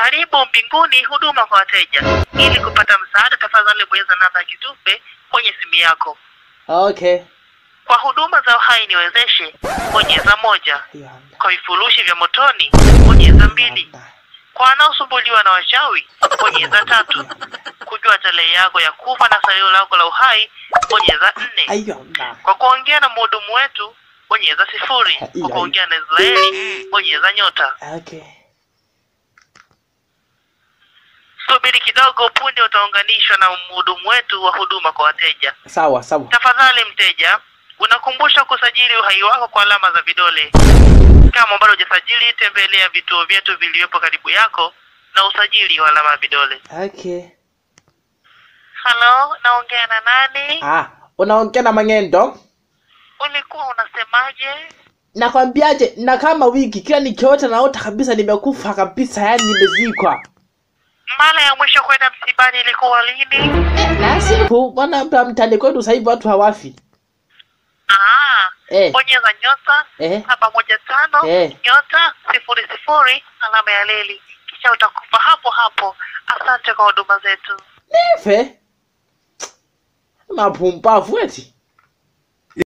Karibu mbinguni, huduma kwa wateja. Ili kupata msaada, tafadhali bonyeza namba ya kitufe kwenye simu yako. Okay. Kwa huduma za uhai niwezeshe, bonyeza moja. Hiyo hamna. Kwa vifurushi vya motoni, bonyeza mbili. Hamna. Kwa wanaosumbuliwa na wachawi, bonyeza tatu. Kujua tarehe yako ya kufa na salio lako la uhai, bonyeza nne. Hiyo hamna. Kwa kuongea na mhudumu wetu, bonyeza sifuri. Kwa kuongea na Israeli, bonyeza nyota. Okay. Subiri kidogo, punde utaunganishwa na mhudumu wetu wa huduma kwa wateja. Sawa, sawa. Tafadhali mteja, unakumbusha kusajili uhai wako kwa alama za vidole. Kama bado hujasajili, tembelea vituo vyetu vilivyopo karibu yako na usajili wa alama ya vidole. Okay. Halo, naongea na nani? Ah, unaongea na Mang'endo? Ulikuwa unasemaje? Nakwambiaje, na kama wiki kila nikiota naota kabisa nimekufa kabisa, yani nimezikwa. Mara ya mwisho kwenda msibani ilikuwa lini? Na siku bwana, hapa mtaani kwetu sasa hivi watu hawafi. Ah, Eh, bonyeza nyota eh, saba moja tano Eh. nyota sifuri sifuri alama ya leli, kisha utakufa hapo hapo. Asante kwa huduma zetu. efe. Mapumbavu eti.